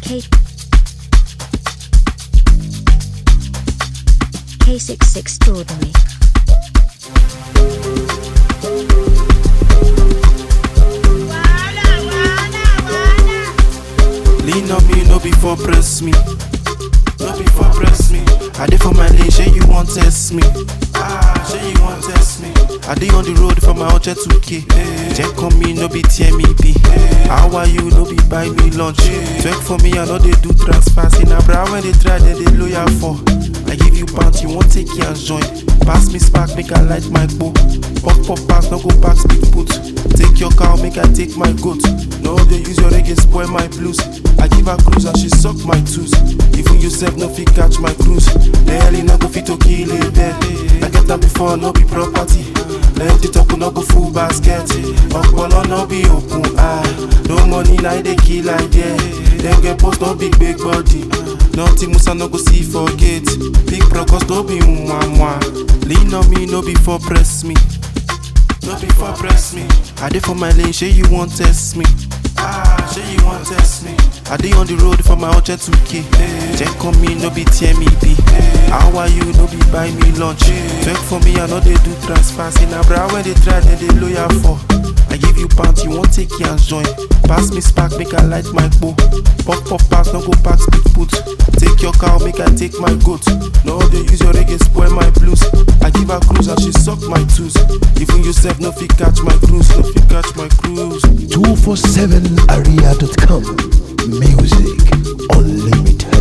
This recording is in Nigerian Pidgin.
K K6 Extraordinary. Lean on me, no before press me. No before press me. I dey for my lane, say you want test me. Ah, say you want test me. I dey on the road for my Oche 2K. Check on me, no be tear me be. How are you, no be buy me lunch. Check for me, I know they do transfers. In a bra when they try, then they loyal for. I give you pounds, you won't take your joint. Pass me spark, make I light my bow. Pop pop pass, no go back, speed put. Take your cow, make I take my goat. No, they use your reggae, spoil my blues. I give her cruise and she suck my tooth. Even yourself no fit catch my cruise. The hell no go fit to kill it dead. I get them before, no be property. Let it up, no go full basket. Okpolo no be open ah. No money like they kill like yeah. Them get post no big big body. Nothing Musa no go see forget. Big brokers no be mwa mwa. Lean on me, no before press me. No before press me. I dey for my lane, say you want test me. Ah, say you want test me. I dey on the road for my Oche 2K. Check on me, no be tear me be. How are you, no be buy me lunch. Check for me, I know they do transfers. In a bra when they try, then they loyal for. I give you pounds, you won't take your joint. Pass me spark, make I light my bow. Pop pop pass, no go back, speed put. Take your cow, make I take my goat. No, they use your reggae, spoil my blues. I give her cruise and she suck my tooth. Even yourself, no fit catch my cruise, no fit catch my cruise. 247area.com. Music unlimited.